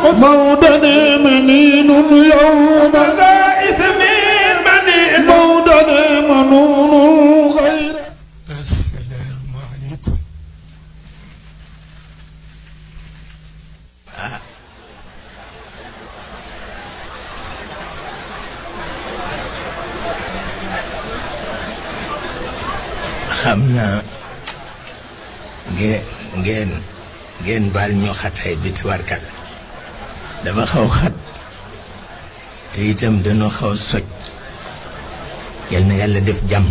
موضنا منين يوم ذا إثم منين موضنا منون غير السلام عليكم xam naa ngeen ngeen ngeen baal ñu xataay bi tabarkal dama xaw xat te itam dañoo xaw soj yal na yàlla def jàmm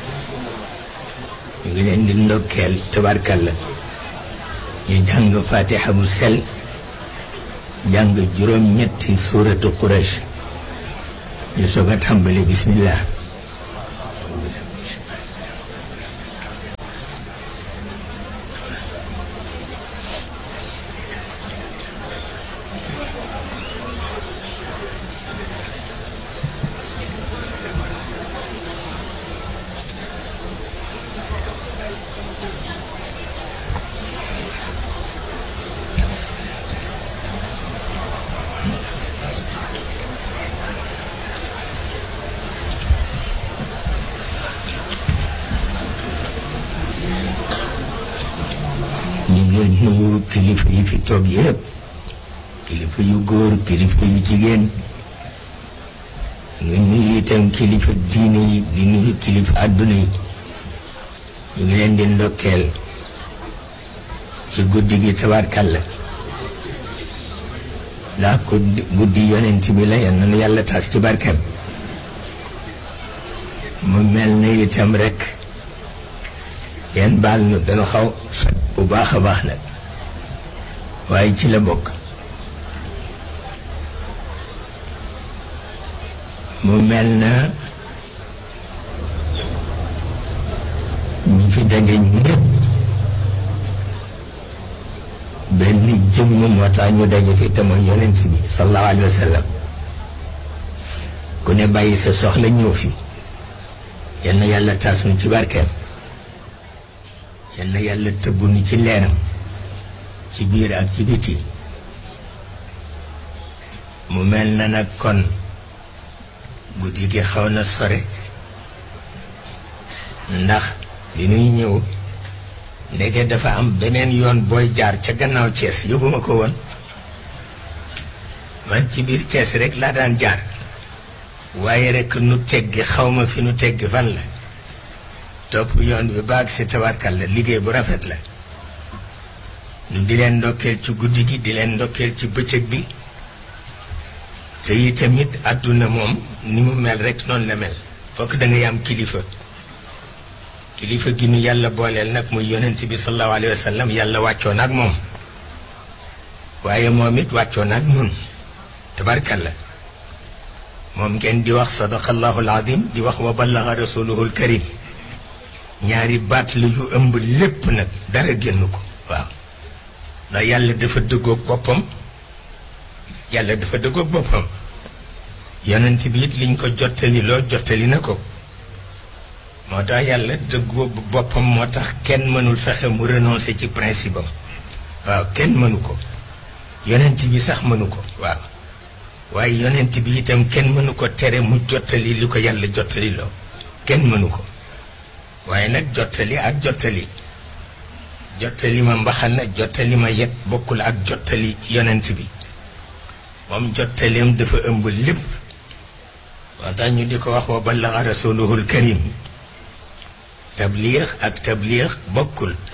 ñu ngi leen di ndokkeel tabarkal la ñu jàng fatiha bu sel jàng juróom-ñetti suuratu Quraysh ñu soog a tàmbali bismillah ñu ngi nuyu kilifa yi fi toog yëpp kilifa yu góor kilifa yu jigéen ñu nuyu itam kilifa diine yi di nuyu kilifa àdduna yi ñu ngi leen di ndokkeel ci guddi gi tabarkàlla ndax guddi guddi yonent bi la yal na yàlla tas ci barkeem mu mel na itam rek yéen baal nu dañu xaw sot bu baax a baax nag waaye ci la bokk mu mel na ñi fi daje ñëpp benn jëmm moo tax ñu daje fi te mooy yonent bi sallallahu alayhi wa sallam ku ne bàyyi sa soxla ñëw fi yal na yàlla taas nu ci barkeem yal na yàlla tëbb nu ci leeram ci biir ak ci biti mu mel na nag kon guddi gi xaw na sore ndax li nuy ñëw ndeke dafa am beneen yoon booy jaar ca gannaaw Cees yóbbuma ko woon man ci biir Cees rek laa daan jaar waaye rek nu teggi xawma fi nu teggi fan la topp yoon bi baag si tabarkal la liggéey bu rafet la ñu di leen ndokkeel ci guddi gi di leen ndokkeel ci bëccëg bi te yi tamit àdduna moom ni mu mel rek noonu la mel fokk da ngay am kilifa kilifa gi nu yàlla booleel nag muy yonent bi sallallahu alayhi wa sallam yàlla wàccoon ak moom waaye moom it wàccoon ak nun tabarkal la moom ngeen di wax sadaqallahu alazim di wax wa ballaga rasuluhu alkarim ñaari baat la yu ëmb lépp nag dara génn ko waaw ndax yàlla dafa dëggoog boppam yàlla dafa dëggoog boppam yonent bi it liñ ko jottali loo jottali na ko moo tax yàlla dëggoog boppam moo tax kenn mënul fexe mu renoncer ci principe am waaw kenn mënu ko yonent bi sax mënu ko waaw waaye yonent bi itam kenn mënu ko tere mu jottali li ko yàlla jottali loo kenn mënu ko waaye nag jottali ak jottali jottali ma mbaxana jottali ma yet bokkul ak jottali yonent bi moom jottaleem dafa ëmb lépp moo tax ñu di ko wax wa ballaga rasuluhul karim tabliix ak tabliix bokkul